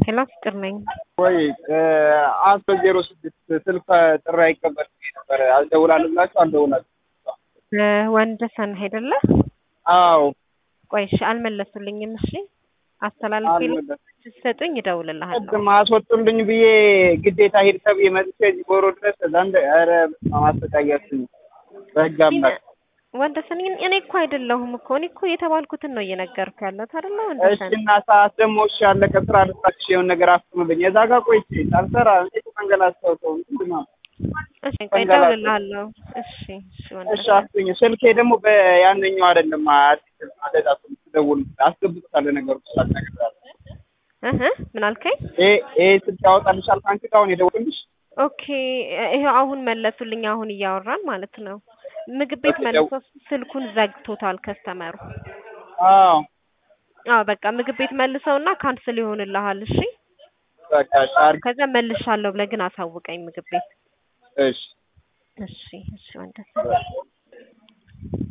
ሄሎ ፍቅር ነኝ። ወይ አስራ ዜሮ ስድስት ስልክ ጥሪ አይቀበልም ነበር አልደውላለሁ ብላችሁ አልደውላችሁ። ወንደሰን አይደለ? አዎ ቆይ እሺ፣ አልመለሱልኝም። እሺ አስተላልፌ ስትሰጡኝ እደውልልሃለሁ። ቅድም አስወጡልኝ ብዬ ግዴታ ሂድ ተብዬ መጥቼ እዚህ ጎሮ ድረስ እዛ እንደ ኧረ ማሰቃያችሁ በህግ አምላክ ወንደሰን እኔ እኮ አይደለሁም እኮ እኔ እኮ የተባልኩትን ነው እየነገርኩ ያለሁት አይደለ? እሺ ወንደሰን እና ሰዓት ደግሞ እሺ ያለቀ ስራ ልስራሽ የሆነ ነገር አስጥሙልኝ። የዛ ጋር ቆይቼ ሳልሰራ እንዴት መንገላታው ሰው ምንድን ነው? እሺ ቆይ እደውልልሃለሁ። እሺ እሺ እሺ ወንደሰን አስኝ ስልኬ ደግሞ በያነኛው አይደለም አዲስ አደጋ ትደውል አስገብቶታል ነገሩ ስላል ነገር እህ ምን አልከኝ? ይሄ ይሄ ስልክ ያወጣልሻል ከአንቺ ጋር አሁን የደወልኩልሽ ኦኬ ይሄው አሁን መለሱልኝ። አሁን እያወራን ማለት ነው። ምግብ ቤት ኦኬ፣ መልሶ ስልኩን ዘግቶታል ከስተመሩ። አዎ አዎ በቃ ምግብ ቤት መልሰውና ካንስል ይሆንልሃል። እሺ በቃ ሻር ከዛ መልሻለሁ ብለህ ግን አሳውቀኝ ምግብ ቤት። እሺ እሺ እሺ ወንደሰን